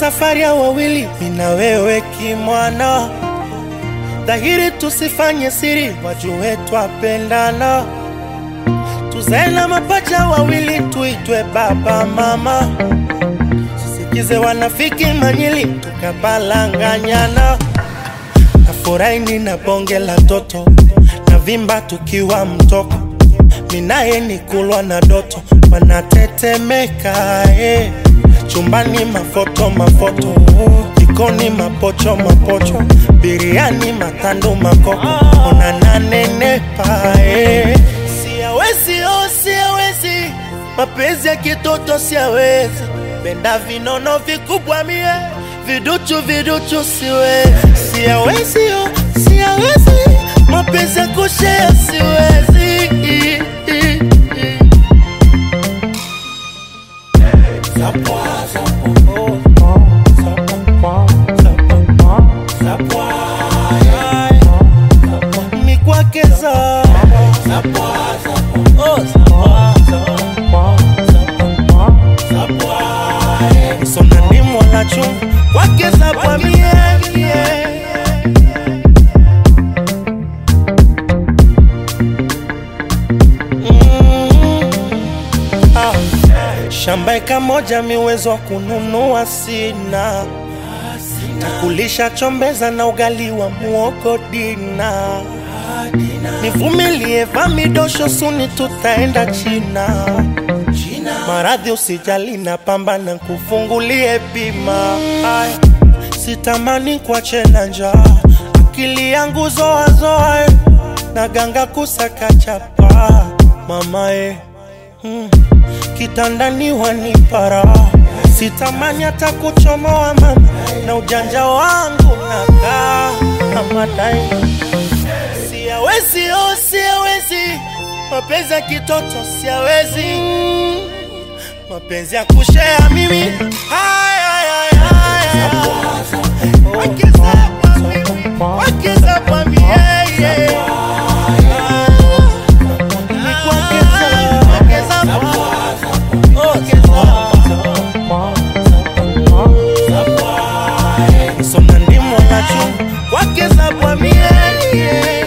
safari ya wawili, mina wewe kimwana, dhahiri tusifanye siri, wajue twapendana, tuzae na mapacha wawili, tuitwe baba mama, sisikize wanafiki manyili, tukabalanganyana, nafurahi nina bonge la toto, na vimba tukiwa mtoko, minaye ni kulwa na doto, wanatetemeka eh. Chumbani mafoto mafoto, jikoni mapocho mapocho, biriani matando makoko, unananenepa eh. Siawezi oh, siawezi, mapenzi ya kitoto siawezi, penda vinono vikubwa mie, viduchu viduchu siwezi, siawezi oh, siawezi, mapenzi ya kushea siwezi mikwakeza sona ni mwanachu kwakeza kwa miemie shamba eka moja miwezo wa kununua sina takulisha chombeza na ugali wa muogo dina nivumilie vamidosho suni tutaenda china maradhi usijali na pambana kufungulie bima Aya, sitamani kuache na njaa akili yangu zoazoa na ganga kusaka chapa mamae hmm. kitandani wanipara sitamani hata kuchomoa mama na ujanja wangu nakaa amadai siawezi oh, siawezi mapenzi ya kitoto siawezi mapenzi ya kushea mimi Haya, haya, haya. Wakiza kwa mimi, wakiza kwa mimi, yeah, yeah. Ni kuongeza, ongeza kwa- ongeza. Soma ndimo nacho, wakiza kwa mimi, yeah, yeah.